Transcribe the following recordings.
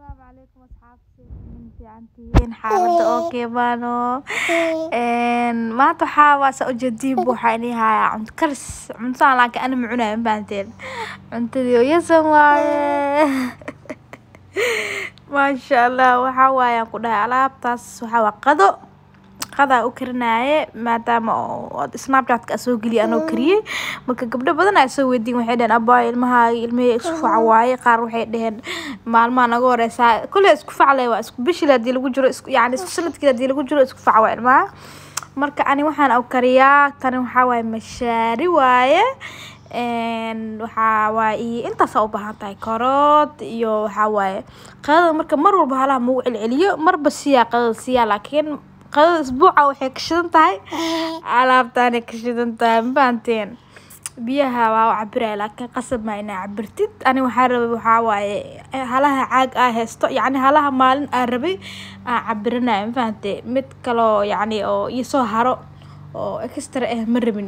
Asalaamu calaykum asxaabta min fiicantihiin xaalada okay baano een maanta waxaa waa saa ujeediin waxaa inii hayaa cunto karis cuntadan laakiin ani ma cunayo ma fahanteen cuntadii oo yasan waaye maasha allah waxaa waaye aan ku dhahay alaabtaas waxaa waa qado qadaa u karinaaye maadaama oo snapchatka aan soo geliyay anoo kariyey marka gabdho badan aa soo weydiin waxay dhaheen abaayo ilmahaaga ilmihii isku faca waaye qaar waxay dhaheen maalmaha naga horeysaa kolley isku facle waa isku bishil haddii lagu jiro isku yacni isku sanadkii haddii lagu jiro isku faca waa ilmaha marka ani waxaan u kariyaa tani waxaa waaye mashaari waaye een waxaa waaye iyo intaasaa u baahan tahay karood iyo waxaa waaye qadada marka mar walba halaha mau celceliyo marba siyaa qadada siyaa laakiin qadada isbuuca waxay ka shidan tahay alaabtaanay ka shidan tahay ma fahanteen biyaha waa u cabiraya laakiin qasab maa inaa cabirtid ani waxaa rabay waxaa waaye halaha caag aa haysto yacni halaha maalin aan rabay aan cabirinaya ma fahante mid kaloo yacni oo iisoo haro oo extra ah ma rabin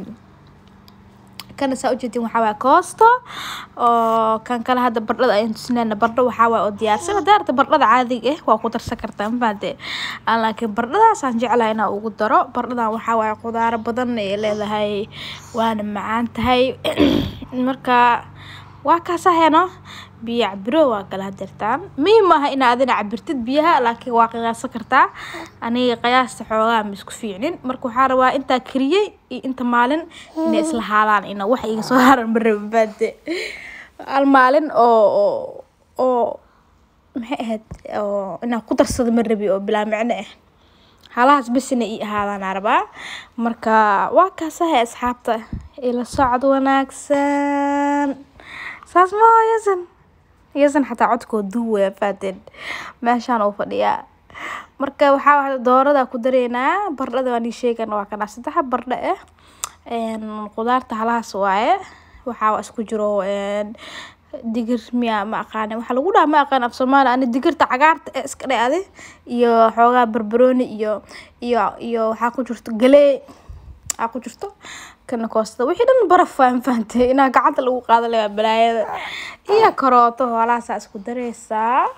kana saa ujeedin waxaa waaye koosto oo kan kale hadda bardhada ayaan tusinayna bardho waxaa waaye oo diyaarsan haddaa rabta bardhada caadiga ah waa ku darsan kartaa ma fahante aan laakiin bardhadaasaan jeclahay inaan ugu daro bardhadan waxaa waaye khudaaro badan ay leedahay waana macaan tahay marka waa kaasaheno biyo cabiro waa kala hadirtaan muhiim maaha inaa adina cabirtid biyaha laakiin waa qiyaasan kartaa aniga qiyaasta xoogaa ma isku fiicnin marka waxaa rabaa intaa kariyey iyo inta maalin inay isla haalaan ina wax iga soo haran ma rabin baade hal maalin oo oo oo maxay ahayd oo inaan ku darsado ma rabi oo bilaa micno ah halahaas bes inay ii ahaadaan rabaa marka waa kaasahay asxaabta ila socod wanaagsan saas ma yasan yasan xataa codkoo duuwaya faateen meeshaan uu fadhiyaa marka waxaa waa doorada ku dareynaa bardhada waan ii sheegan waa kana saddex bardho ah qudaarta halahaas waaye waxaa isku jiro digir miya ma aqaani waxaa lagu dhaha ma aqaan af soomaali ani digirta cagaarta ee iska dhacday iyo xoogaa barbarooni iyo iyo iyo waxaa ku jirto galee aa ku jirto kana koostada wixii dhan baraf waa ma fahantay inaa gacanta lagu qaado lewaa balaayada iyo karooto hoolahaasaa isku dareysaa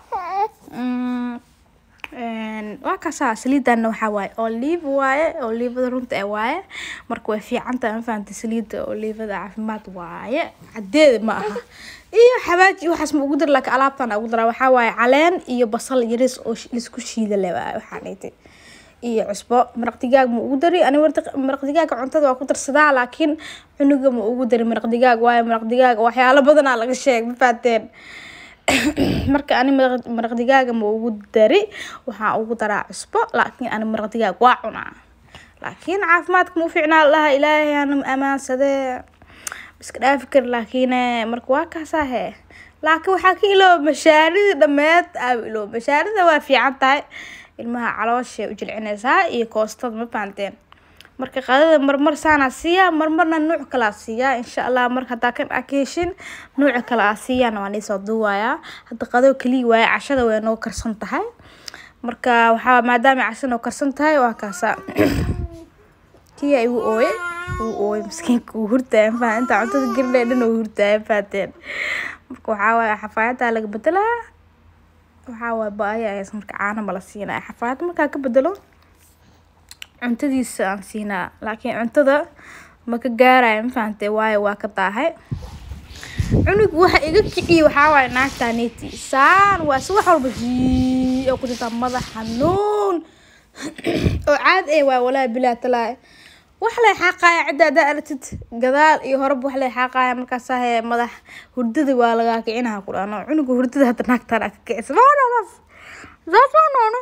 waa kaasaa saliidanna waxaa waaye olive waaye olivada runta ee waaye marka way fiican tahay ma fahantay saliida olivada caafimaad waaye cadeeda ma aha iyo xawaaji waxaas ma ugu dar laakiin alaabtan ugu daraa waxaa waaye caleen iyo basal yaris oo laisku shiida le waaye waxaan dhigtay iyo cusbo maraq digaag ma ugu dari ani maraq digaaga cuntada waa ku darsadaa laakiin cunuga ma ugu dari maraq digaag waayo maraq digaaga waxyaalo badanaa laga sheeg ma faateen marka ani maraq digaaga ma ugu dari waxaa ugu daraa cusbo laakiin ani maraq digaag waa cunaa laakiin caafimaadka ma u fiicnaa laha ilaahay ana ammaansadee iska dhaafi kari laakiin marka waa kaasaahe laakiin waxaa ka ilooba mashaarida dhameed aa ilooba mashaarida waa fiican tahay ilmaha calooshay u jilcinaysaa iyo koostada ma fahanteen marka qadada marmar saanaa siiyaa marmarna nuuc kalaa siiyaa insha allah mar haddaa kan aa ka heshin nuuca kale aa siiyaana waa niisoo duuwayaa hadda qado keliya waaye cashada way noo karsan tahay marka waxaa maadaama cashada noo karsan tahay waa kaasa kiya igu ooye uu ooye maskiinka uu hurtaaya ma fahan intaa cuntada gelinaya dhan uu hurtaaya ma fahanteen marka waxaa waaye xafaayadaa laga bedelaa waxaa waaye ba-aya ayaa marka caana ma la siinaya xafaayad markaa ka bedelo cuntadiisa aan siinaa laakiin cuntada ma ka gaaraya ma fahantay waayo waa ka daahay cunug waxa iga kiciye waxaa waaye naagtaa neeti saan waa si wax walba hii oo ku jirtaa madax xanuun oo caad eh waay walaahi bilaa talaahi wax lay xaaqaya cidda haddaa aragtid gadaal iyo horeba wax lay xaaqaya markaasaa hee madax hurdada waa lagaa kicinaha ku dhano cunuga hurdada hadda naagtaan aa ka kicisa maanaas saasanono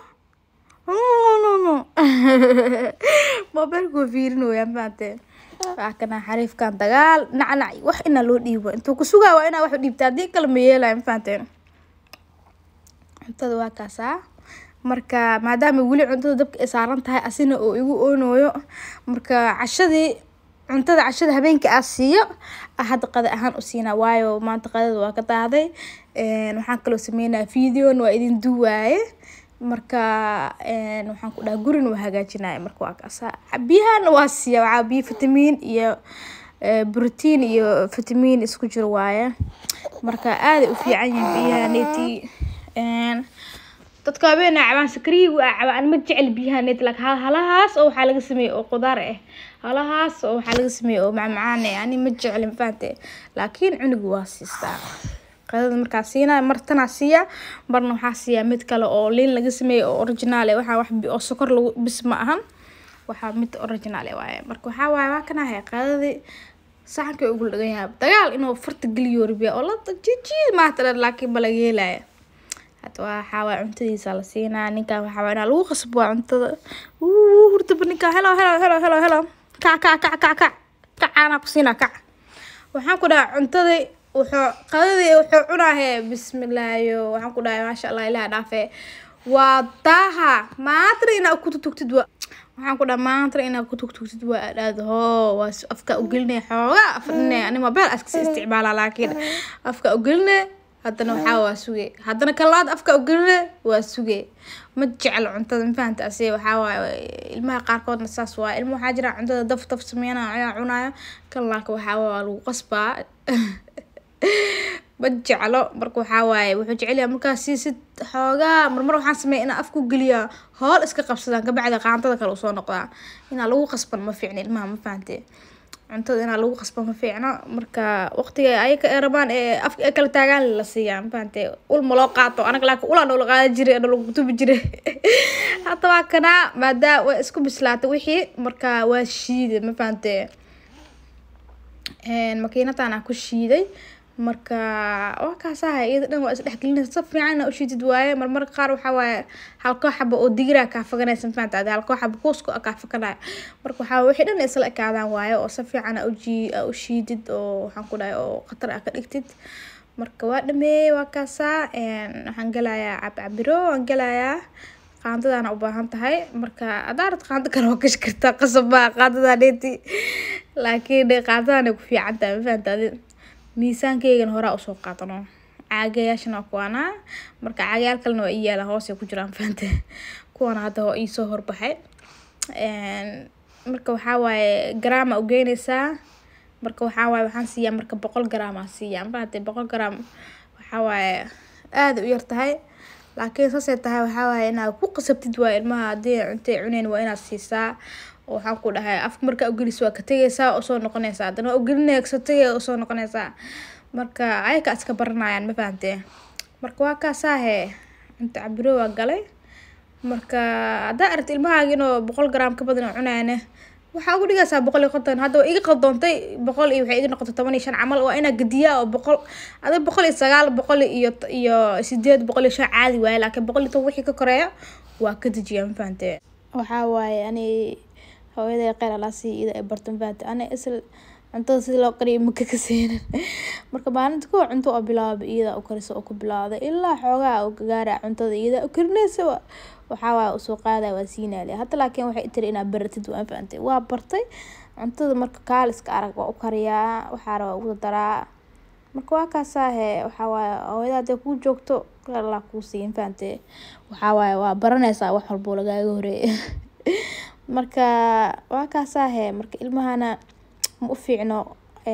mobeelku fiirinooyaa mafahamtee waa kana xariifkan dagaal nacnac wax inaa loo dhiibo intuu ku sugaa waa inaa wax u dhiibta haddii kale ma yeelaya mafahamteen cuntada waa kaasaa marka maadaama weli cuntada dabka ay saaran tahay asina oo igu oonooyo marka cashadii cuntada cashada habeenkii aa siiyo hadda qada ahaan u siinaa waayo maanta qadada waa ka daahday waxaan kaloo sameynaya videon waa idin duwaaye marka waxaan ku dhaha gurin waa hagaajinaya marka waa kaasa biyahana waa siiya waxaa biyo fitamiin iyo brotiin iyo fitamiin isku jiro waaye marka aaday u fiican yihiin biyaha neeti dadka habeen cabaan sakriyigu aa cabaan ma jecel biyaha net lak halahaas oo waxaa laga sameeyey oo qudaar ah halahaas oo waxaa laga sameeyey oo macmacaan ah ani ma jecel mafahante laakiin cunugu waa siistaa qadada markaa siinaya mar tanaa siiya marna waxaa siiyaa mid kale oo liin laga sameeyey oo original ah waxaa wax oo sokor lagu bis ma ahan waxaa mid original ah waaye marka waxaa waaye waa kan ahay qadadii saxanka ugu dhagan yahay dagaal inuu farta geliyo ribiya oo la jijiid maata dhan laakiin ma laga helaya hada waxaa waay cuntadiisa la siinaa ninkan waxaa waay inaa lagu qasbo waa cuntada uu hurdaba ninkan helo helo helo helo helo kac kac kac kac kac kacaanaa ku siinaa kac waxaan ku dhahaa cuntadii wuxuu qadadii wuxuu cunaahe bismillaayo waxaan ku dhahay maasha allah ilaah dhaafe waa daaha maantana inaa ku tutugtid wa waxaan ku dhaha maantana inaa ku tugtugtid waa adhaad hoo waa afka ugelinaya xoogaa afdhine ani mobile askasi isticmaalaa laakiin afka ugeline haddana waxaa waa suge haddana kalaad afka ugeline waa suge ma jecel cuntada mafahanta ase waxaa waaye ilmaha qaarkoodna saas waa ilma waxaa jira cuntada daf daf sameynaya ayaa cunayo kan laaka waxaa waa lagu qasbaa ma jeclo marka waxaa waaye wuxuu jecel yahay markaa siisid xoogaa marmar waxaan sameeya inaa afku geliyaa hool iska qabsadaan kabacdi qaantada kale usoo noqdaa inaa lagu qasban ma fiicna ilmaha ma fahante cuntada inaa lagu qasban ma fiicno marka waqtiga ayaka ay rabaan ee afka ay kala taagaan la siiyaa ma fahante ul ma loo qaato anaga laakiin ulaa noola qaadan jiray oo lagu tubi jiray hadda waa kanaa maadaa way isku bislaatay wixii marka waa shiiday ma fahante makiinadan aan ku shiiday marka waa kaasaha iyada dhan waa isdhexgelinaysa si fiican inaa ushiidid waaye marmarka qaar waxaa waaye halkoo xaba oo digiraa kaa faganaysa mafahanta adi halkoo xaba kuuska kaa faganaya marka waxaa wixii dhan isla ekaadaan waaye oo si fiican aa uji aa ushiidid oo waxaan ku dhahay oo khatar aa ka dhigtid marka waa dhameeyey waa kaasaa waxaan gelayaa cabcabiro waan gelayaa qaandadaana u baahan tahay marka adaarad qaando kale waa gashi kartaa qasab maa qaandadaa dheeti laakiin qaandadaana ku fiican tahay mafahanta adi miisaankeygana horaa usoo qaadano caagayaashana waa kuwaanaa marka caagayaal kalena waa ii yaala hoosay ku jiraan fahante kuwana hadda oo iisoo horbaxay marka waxaa waaye garaama ugeynaysaa marka waxaa waaye waxaan siiyaa marka boqol garaam aan siiyaa mafahante boqol garaam waxaa waaye aada u yar tahay laakiin saasay tahay waxaa waaye inaad ku qasabtid waa ilmaha haddii cuntay cuneyn waa inaad siisaa waxaan ku dhahay afka markaa ugelis waa ka tegaysaa oo soo noqonaysaa haddana waa ugelinaya kasoo tegaya oo soo noqonaysaa marka ayaka iska baranayaan ma fahante marka waa kaasaahe cunta cabiro waa galay marka haddaa aragti ilmahaaga inuu boqol garaam ka badan oo cunayane waxaa ugu dhigaysaa boqol iyo konton hadda waa iga qaldoontay boqol iyo waxay iga noqotay toban iyo shan camal waa inaa gediyaa oo boqol ada boqol iyo sagaal boqol iyo iyo sideed boqol iyo shan caadi waaye laakiin boqol iyo toban wixii ka koreeya waa ka dejiyaa ma fahante waxaa waaye ani hooyaday qeyr alaasi ida ay barto mafahante ana isla cuntada sida loo qariyo maka ka seenan marka maalinta kuwa cunto oo bilaaba iyada u karisa oo ku bilaawday ilaa xoogaa oo gagaara cuntada iyada u karinaysa waxaa waaya usoo qaadaya waa siinaale hadda laakiin waxay tiri inaad baratid waa fahantay waa bartay cuntada marka kaaliska arag waa u kariyaa waxaa rabaa ugu daraa marka waa kaasaahe waxaa waaye hooyada hadday kuu joogto qeyr allah kuu siiya mafahante waxaa waaye waa baranaysaa wax walbo lagaaga horeeya marka waa kaasaahe marka ilmahana ma u fiicno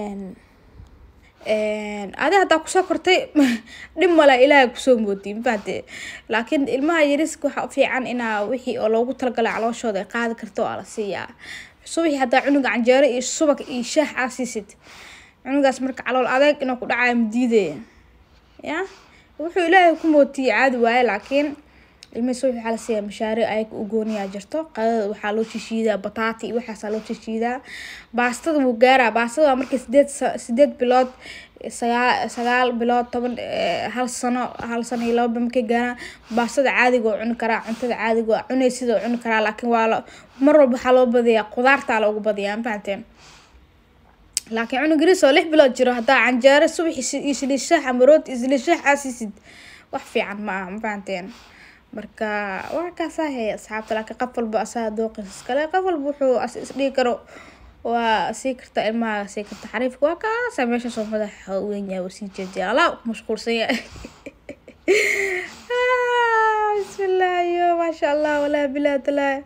adi haddaa kusoo kortay dhib male ilaahay kusoo moodiy mafahante laakiin ilmaha yariska waxaa ufiican inaa wixii oo loogu talagalay calooshooda ay qaadi karto aa la siiyaa subaxii haddaa cunuga canjeero iyo subag iyo shaah aa siisid cunugaas marka calool adeeg inuu ku dhacayo madiidaya ya wuxuu ilaahay ku mootiyey caadi waaye laakiin ilmihii subax waxaa la siiyaa mashaariic ayaga u gooniyaa jirto qadada waxaa loo shishiidaa bataati iyo waxaasaa loo shishiidaa baastada wuu gaaraa baastada waa markii sideed sideed bilood sagaal sagaal bilood toban hal sano hal sano iyo laba markay gaaraan baastada caadiga oo cuni karaa cuntada caadiga oo cunaysid oo cuni karaa laakiin waa la mar walba waxaa loo badiyaa qudaartaa loogu badiyaa ma fahanteen laakiin cunug yaris oo lix bilood jiro haddaa canjeero subaxi iyo saliid shaah ama rooti iyo saliid shaah aa siisid wax fiican ma aha ma fahanteen marka waa kaasahe asxaabta laakiin qof walba asaa dooqis iskale qof walba wuxuu isdhigi karo waa sii karta ilmaha sii karta xariifka waa kaasa meeshaasoo madaxa weyn yahay waa sii jeediya alaa ku mashquulsan yahay bismillaahi yo maasha allah walaa bilaa talaa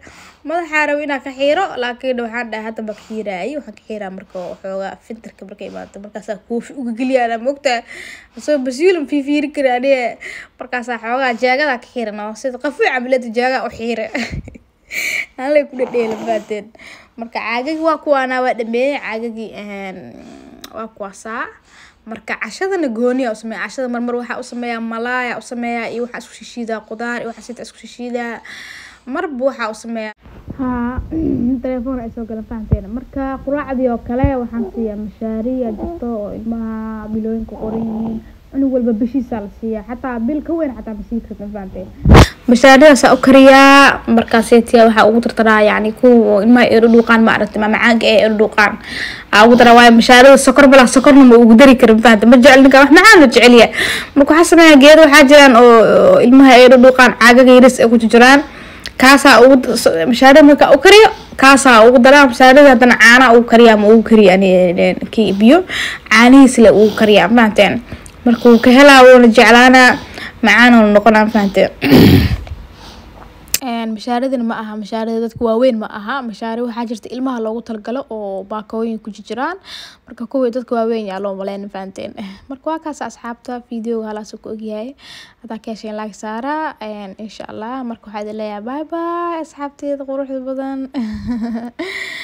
madaxaa rabo inaa ka xiiro laakiin waxaan dhahay hadda ba ka xiiraayay waxaan ka xiiraa marka xoogaa fintarka markay imaato markaasaa koofi uga geliyaana mogtaa asoo basiilum fiifiiri kara aniga markaasaa xoogaa jaagadaa ka xiirana sida qafuuc camalada jaagaa u xiira halay ku dhadheela baateen marka caagagi waa kuwaana waa dhameeyey caagagii waa kuwaasaa marka cashadana gooniya usameeya cashada marmar waxaa usameeyaa malaaya usameeyaa iyo waxaa isku shishiidaa qudaar iyo waxaa sita isku shishiidaa marba waxaa usameeyaa haa telefoon ay soo galan fahanteena marka quraacdii oo kale waxaan siiyaa mashaariya jirto oo ilmaha bilooyinka qoran yihiin cunug walba bishiisaa la siiyaa xataa bil ka weyn xataa masii karta fahanteen mashaaridaasa u kariyaa markaaseetiya waxaa ugu tartaraa yani kuwa ilmaha eero dhuuqaan ma aragtay maamacaanka ee eero dhuuqaan aa ugu daraa waayo mashaarida sokor balaa sokorna ma ugu dari karin fahanta ma jecel ninka wax macaan la jecelya marka waxaa sameeyaa geedo waxaa jiraan oo ilmaha eero dhuuqaan caagaga yaris ay ku jiraan kaasaa ugu mashaarida markaa u kariyo kaasaa ugu daraa mashaarida haddana caanaa ugu kariyaa ma ugu kariya kii biyo caanihiisle ugu kariyaa fahanteen marka wuu ka helaa wuuna jeclaanaa macaanuna noqonaa fahanteen mashaaradina ma aha mashaarada dadka waaweyn ma aha mashaari waxaa jirta ilmaha loogu talagalo oo baakooyin ku jiraan marka kuwii dadka waaweyn yaa loo maleyn fahanteen marka waa kaas asxaabta videoga halaasoo ku ogyahay hadaa ka hesheen laag saara insha allah marka waxaa idin leeyahay bye bye asxaabteeda quruxda badan